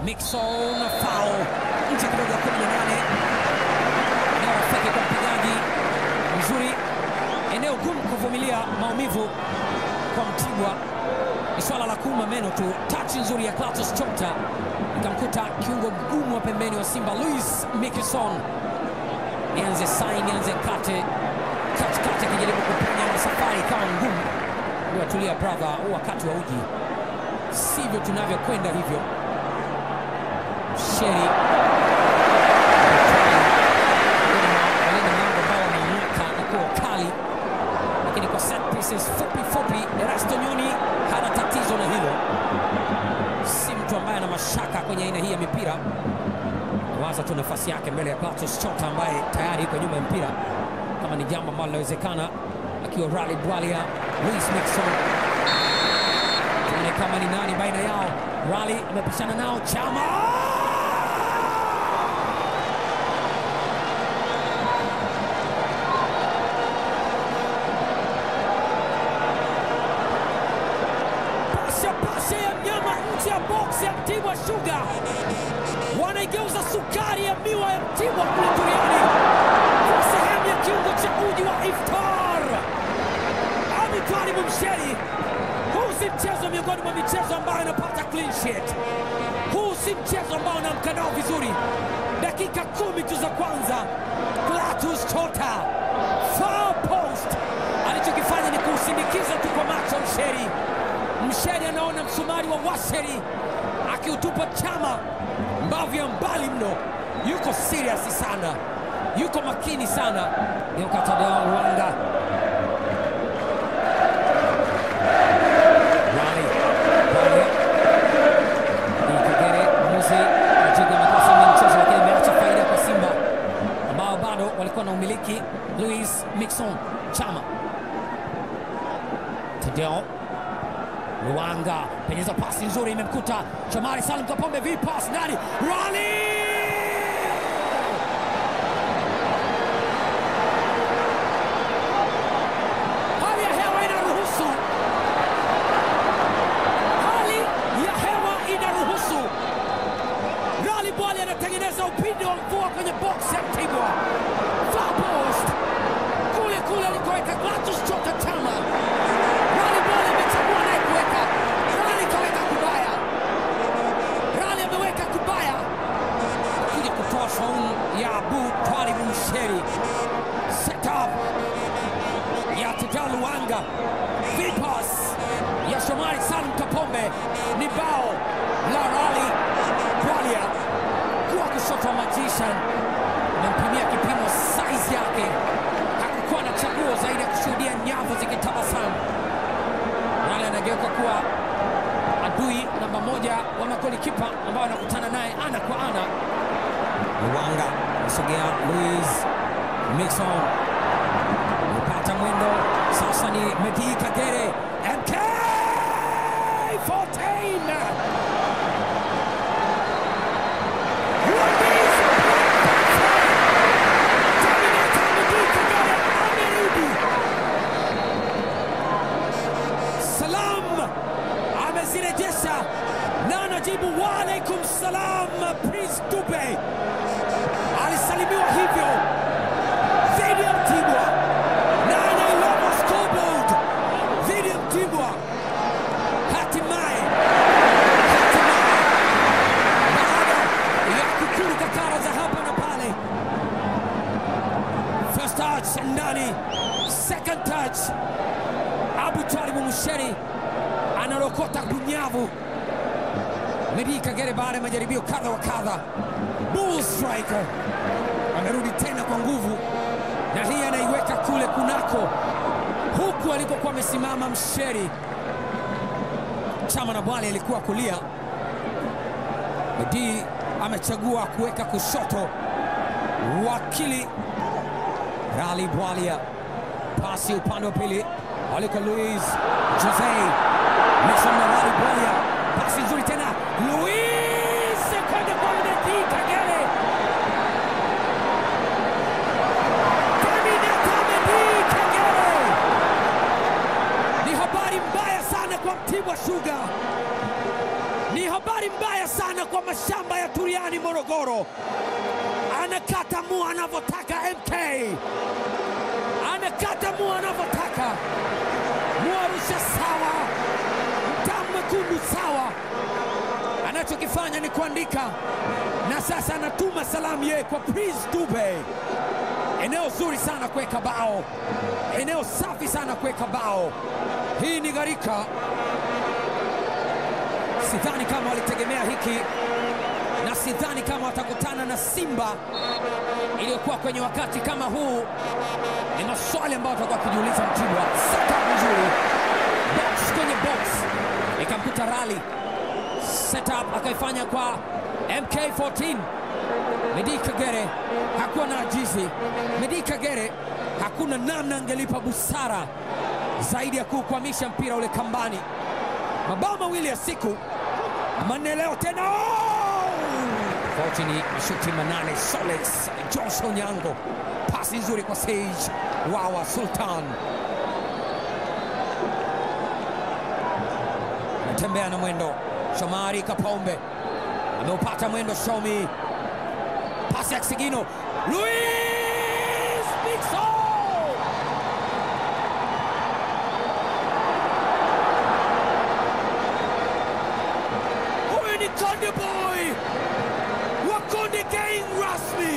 Mixon foul nje kidogo ya 18. Eneo rafiki kwa mpigaji mzuri, eneo gumu kuvumilia maumivu kwa Mtibwa ni swala la kuuma meno tu. Tachi nzuri ya Clatous Chota ikamkuta kiungo mgumu wa pembeni wa Simba Luis Mikison. Nianze sai nianze kate katikati, akijaribu kupenya na safari ikawa ngumu. Ndio tulia brother, huu wakati wa uji sivyo tunavyokwenda hivyo. Sheri walinda mlango ambao wameinuka na kuwa kali, lakini kwa set pieces fupi fupi, Erasto Nyoni hana tatizo na hilo, si mtu ambaye ana mashaka kwenye aina hii ya mipira. Waza tu nafasi yake mbele ya Clatous Chota ambaye tayari yuko nyuma ya mpira, kama ni jambo ambalo linawezekana, akiwa Rally Bwalia, Luis Mixon tuone kama ni nani baina yao. Rally amepishana nao Chama pasha pasha ya mnyama nje ya box ya Mtibwa Sugar, wanaigeuza sukari ya miwa ya Mtibwa kule duniani kwa sehemu ya kiungo cha uji wa iftar. Abitwali Mumsheri, huu si mchezo miongoni mwa michezo ambayo inapata clean sheet. Huu si mchezo ambao unaamka nao vizuri. Dakika kumi tu za kwanza, Clatous Chota far post, alichokifanya ni kuusindikiza tu kwa macho Msheri. Msheri anaona msumari wa Washeri akiutupa Chama mbavu ya mbali mno. Yuko serious sana, yuko makini sana. Neokatadao Rwanda Rally Rally ni Kagere mwamuzi ajiga makosa ya mchezo, lakini ameacha faida kwa Simba ambao bado walikuwa na umiliki. Luis Mixon Chama Tadeo Luanga penyeza pasi nzuri, imemkuta Shomari Salim Kapombe, vi pass ndani, Rally hali ya hewa inaruhusu, hali ya hewa inaruhusu. Rally Bwali anatengeneza upinde wa mvua kwenye box ya Mtibwa, far post kule kule alikoweka Clatous Chota Chama. Rally Bwali amechagua naye kuweka, Rally kaweka kubaya, Rally ameweka kubaya, kuja kutoa saumu ya Abu Twalib Msheri, set up ya Tadeo Luanga, vipas ya Shomari Salum Kapombe ni bao la Rally Bwalia kuwa kushoto wa magician, amempimia kipimo size yake, hakukuwa na chaguo zaidi ya kushuhudia nyavu zikitabasamu. Rally anageuka kuwa adui namba moja wa magolikipa ambao anakutana naye ana kwa ana. Luanga anasogea, Luis Mixon amepata mwendo sasa, ni Medi Kagere MK 14 Salam amezirejesha na anajibu waalaikum salam. Prince Dube alisalimiwa hivyo dhidi ya Mtibwa na anailova scoreboard dhidi ya Mtibwa. Hatimaye, hatimaye baada ya kukuru kakara za hapa na pale, first touch ndani, second touch Abu Twalibu Musheri analokota kunyavu. Medi Kagere baada ya majaribio kadha wa kadha, bull striker amerudi tena kwa nguvu, na hii anaiweka kule kunako, huku alikokuwa amesimama Msheri. Chama na Bwale alikuwa kulia, Medi amechagua kuweka kushoto. Wakili Rally Bwalia, pasi upande wa pili aliko Luis Jose Mixon na Rally Bwalia, pasi nzuri tena, Luis kwenda kwa Medi Kagere Terminator Medi Kagere. Ni habari mbaya sana kwa Mtibwa Sugar, ni habari mbaya sana tena kwa mashamba ya Turiani Morogoro, anakata mua anavyotaka. MK anakata mua anavyotaka. Muarusha sawa, mtamu mwekundu sawa. Anachokifanya ni kuandika, na sasa anatuma salamu yeye kwa Prince Dube. Eneo zuri sana kuweka bao, eneo safi sana kuweka bao. Hii ni gharika sidhani kama walitegemea hiki na sidhani kama watakutana na Simba iliyokuwa kwenye wakati kama huu. Ni maswali ambayo watakuwa wakijiuliza. Mtibwa setup nzuri, box kwenye box, ikamkuta Rali setup akaifanya kwa MK14 Medi Kagere hakuwa na ajizi. Medi Kagere hakuna namna angelipa busara zaidi ya kuukwamisha mpira ule kambani. Mabao mawili ya siku manne leo tena. Oh! Tofauti ni mashuti manane. Solex Josh Onyango, pasi nzuri kwa Sage Wawa Sultan, natembea na mwendo. Shomari Kapombe ameupata mwendo. Shomi, pasi ya Kisigino, Luis Mixon Huyu ni Konde Boy wa Konde Gang rasmi.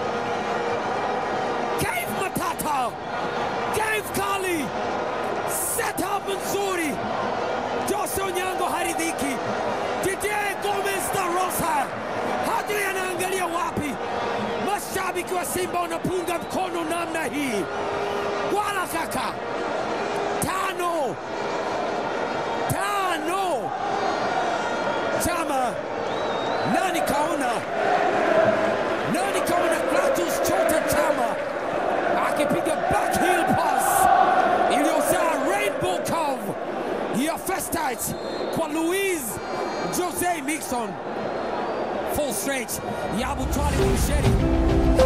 Cave Matata, Cave Kali, setup nzuri. Jose Onyango haridhiki. Didier Gomez da Rosa hajui anaangalia wapi. Mashabiki wa Simba wanapunga mkono namna hii, wala kaka, tano tano Chama nani kaona, nani kaona Clatous Chota Chama akipiga backheel pass iliyozaa rainbow curve ya first touch kwa Luis Jose Mixon, full stretch ya Abutwali Busheri